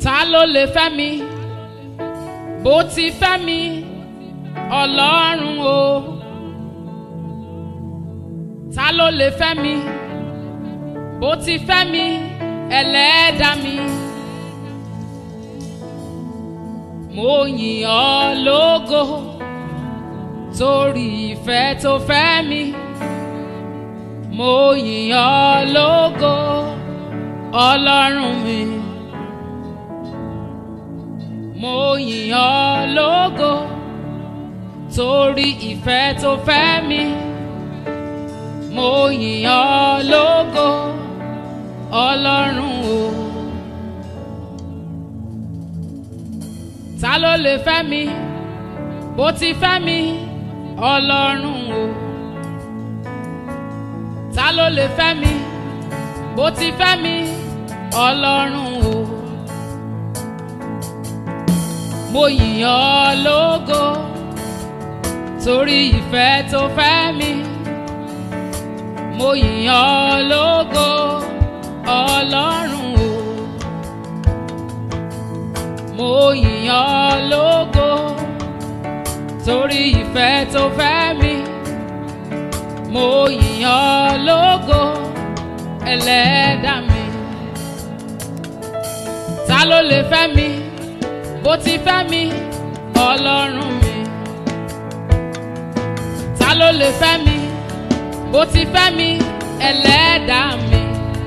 ta ló lè fẹ́ mi bó ti fẹ́ mi ọlọ́run o ta ló lè fẹ́ mi bó ti fẹ́ mi ẹlẹ́dàá mi mo yìn ọ́ lógo torí ìfẹ́ tó fẹ́ mi mo yìn ọ́ lógo ọlọ́run mi mo yìn ọ́ lógo torí ìfẹ́ tó fẹ́ mi mo yìn ọ́ lógo ọlọ́run o. ta ló lè fẹ́ mi bó ti fẹ́ mi ọlọ́run o. ta ló lè fẹ́ mi bó ti fẹ́ mi ọlọ́run o. mo yìn ọ́ lógo torí ìfẹ́ tó fẹ́ mi mo yìn ọ́ lógo ọlọ́run o mo yìn ọ́ lógo torí ìfẹ́ tó fẹ́ mi mo yìn ọ́ lógo ẹlẹ́dà mi ta ló lè fẹ́ mi bó ti fẹ́ mi ọlọ́run mi ta ló lè fẹ́ mi bó ti fẹ́ mi ẹlẹ́dà mi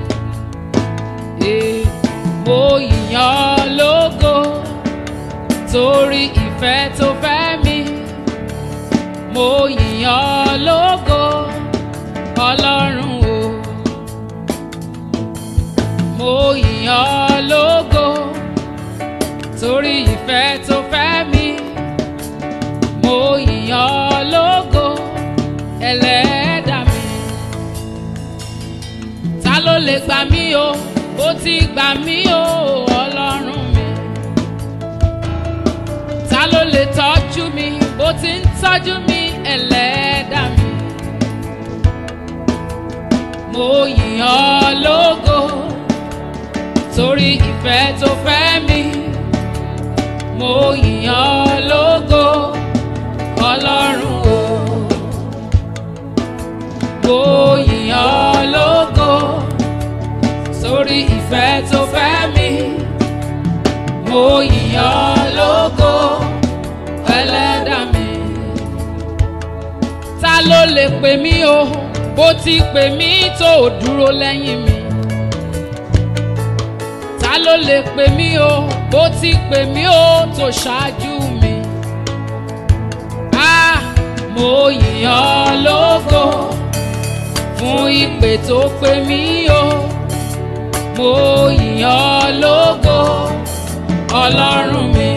Eh, mo yìn ọ́ lógo torí ìfẹ́ tó fẹ́ mi mo yìn ọ́ lógo ọlọ́run o mo yìn ọ́ lógo torí ìfẹ́ tó fẹ́ mi mo yìn ọ́ lógo ẹlẹ́dà mi ta ló lè gbà mí o ó ti gbà mí o ọlọ́run mi ta ló lè tọ́jú mi bó ti ń tọ́jú mi ẹlẹ́dà mi mo yìn ọ́ lógo torí ìfẹ́ tó fẹ́ mi mo yìn ọ́ lógo ọlọ́run o mo yìn ọ́ lógo torí ìfẹ́ tó fẹ́ mi mo yìn ọ́ lógo ẹlẹ́dà mi ta ló lè pè mí o bó ti pè mí tó o dúró lẹ́yìn mi ta ló lè pè mí o bó ti pè mí o tó ṣáájú mi ah mo yìn ọ́ lógo fún ìpè tó pè mí o mo yìn ọ́ lógo ọlọ́run mi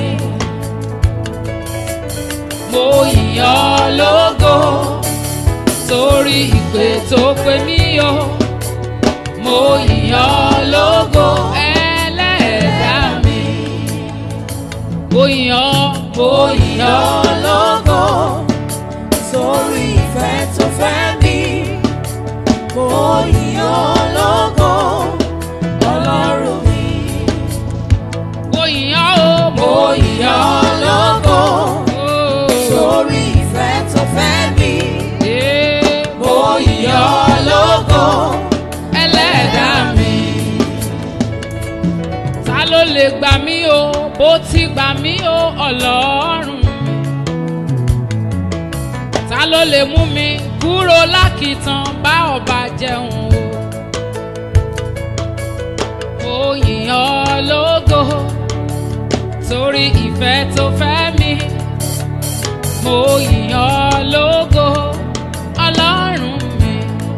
mo yìn ọ́ lógo torí ìpè tó pè mí o mo yìn ọ́ lógo ẹlẹ́dàá mi mo yìn ọ́ mo yìn ọ́ lógo sórí ìfẹ́ tó fẹ́ mi. Mo yìn ọ́ lógo, Ọlọ́run mi. mo yìn ọ́ o Mo yìn ọ́ lógo o sórí ìfẹ́ tó fẹ́ mi. Eh, Mo yìn ọ́ lógo, ẹlẹ́dàá mi. ta ló lè gbà mí o bó ti gbà mí o ọlọ́run mi. ta ló lè mú mi kúrò lákìtàn bá ọba jẹun o. mo yìn ọ́ lógo torí ìfẹ́ tó fẹ́ mi. mo yìn ọ́ lógo ọlọ́run mi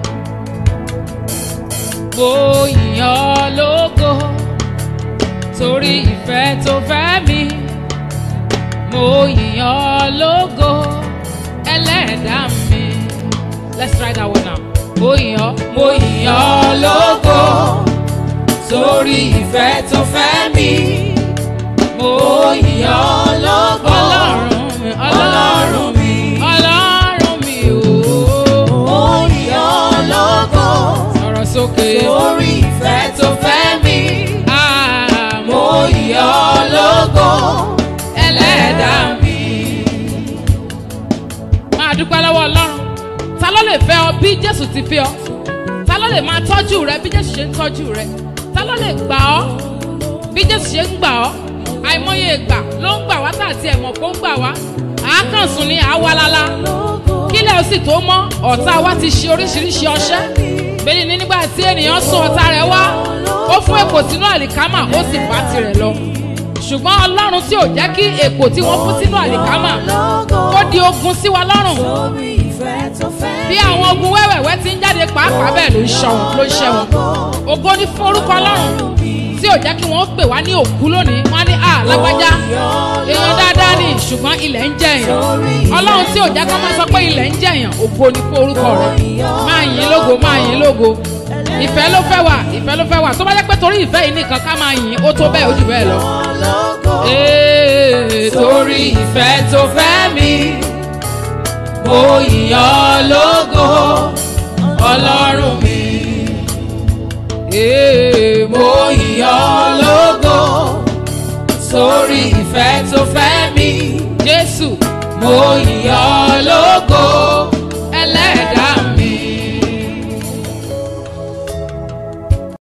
mo yìn ọ́ lógo torí ìfẹ́ tó fẹ́ mi mo yìn ọ́ lógo ẹlẹ́dàá mi let's try that one now mo yìn ọ́ mo yìn ọ́ lógo sórí ìfẹ́ tó fẹ́ mi. mo yìn ọ́ lógo, ọlọ́run mi Ọlọ́run mi. ọlọ́run mi ooo Mo yìn ọ́ lógo sọ̀rọ̀ sókè sórí ìfẹ́ tó fẹ́ mi. ah Mo yìn ọ́ fẹ́ ọ bí jésù ti fẹ́ ọ ta ló lè máa tọ́jú rẹ bí jésù ṣe ń tọ́jú rẹ ta ló lè gbà ọ́ bí jésù ṣe ń gbà ọ́ àìmọye ìgbà ló ń gbà wá tàbí ẹ̀mọ̀ kó ń gbà wá àákànsùn ni àwalala kílẹ̀ ó sì tó mọ́ ọ̀tá wa ti ṣe oríṣiríṣi ọṣẹ́ bẹ́ẹ̀ ni nígbà tí ènìyàn sún ọ̀tá rẹ̀ wá ó fún èkó sínú àlìkámà ó sì bá tirẹ̀ lọ ṣùgbọ́n ọlọ́run tí ò jẹ́ kí èkó tí wọ́n fún sínú àlìkámà kó di ogun sí wa lọ́rùn bí àwọn ogun wẹ́wẹ̀wẹ́ ti ń jáde pàápàá bẹ́ẹ̀ ló ń ṣọ wọn ló ń ṣẹ wọn ògo ní fún orúkọ ọlọ́run tí ò jẹ́ kí wọ́n pè wá ní òkú lónìí wọ́n á ní à lágbájá èèyàn dáadáa ni ṣùgbọ́n ilẹ̀ ń jẹ èèyàn ọlọ́run tí ò jẹ́ kí wọ́n máa sọ pé ilẹ̀ ń jẹ èèyàn ògo ní fún orúkọ rẹ̀ máa yìn lógo máa yìn lógo ìfẹ́ ló fẹ́ wà ìfẹ́ ló fẹ́ wà tó bá jẹ́ pé torí ìfẹ́ yìí nìkan ká máa yìn ó tó bẹ́ẹ̀ ó jù bẹ́ẹ̀ lọ. Ee, torí ìfẹ́ tó fẹ́ mi mo yìn ọ́ lógo ọlọ́run mi ee, mo yìn ọ́ lógo torí ìfẹ́ tó fẹ́ mi Jésù mo yìn ọ́ lógo